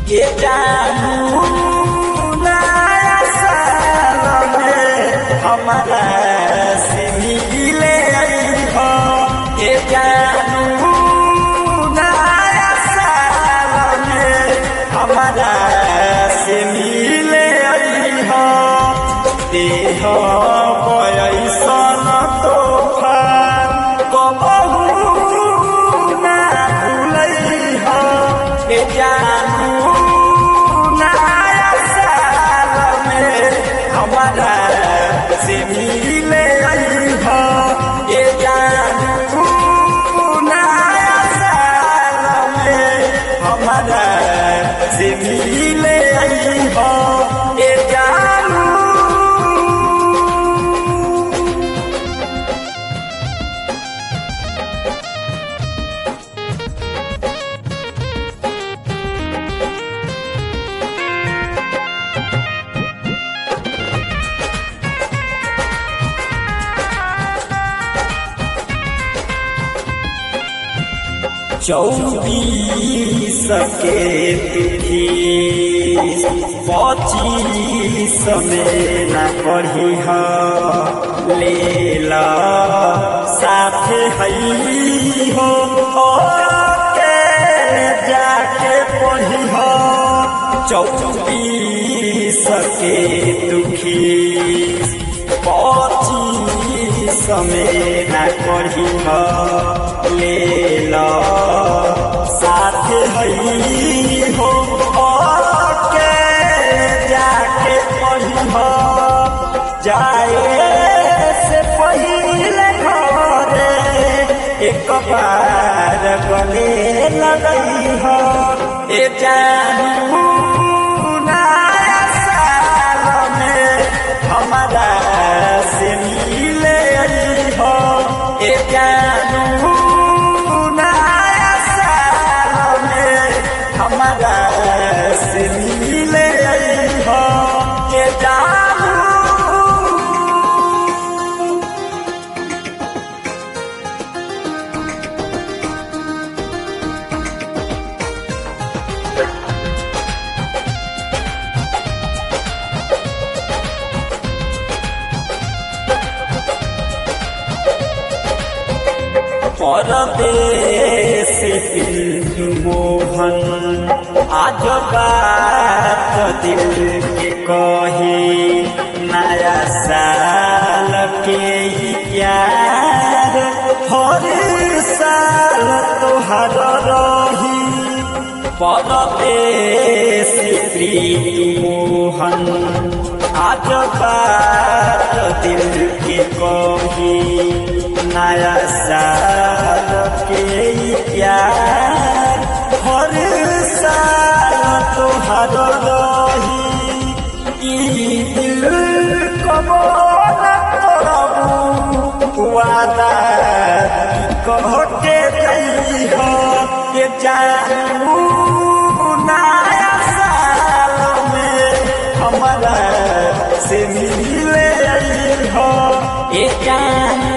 के जानू नया साल में हमारा से मिले हो के जानू नया साल में हमारा से मिले हो देह पैसन तोहफा कबहू ना भूलई हो के जानू नया साल में हमारा से मिले हो के जानू नया साल में हमारा से मिले हो के जानू चौबीस के तिथि पच्चीस में न पढ़ी ले ला साथे हई हो के जाके पढ़ी चौबीस के दुखी पच्चीस में न पढ़ी ले ला साथ हई हो के जाके पढ़ी जाए से पहले घरे एक बार गले लगई हो ए जानू नया साल में हमारा से मिले हो ए जानू नया साल में हमारा से मिले हो के जानू परदेश सिंधु मोहन आज बात दिल के कही नया साल के ही प्यार हर साल तोहर रही परदेश प्रीति मोहन आज बात दिल के कही नया साल के प्यार हर साल तोहर रही ई दिल कबो न करबू वादा कह के गई हो के जानू नया साल में हमारा से मिले हो ए जानू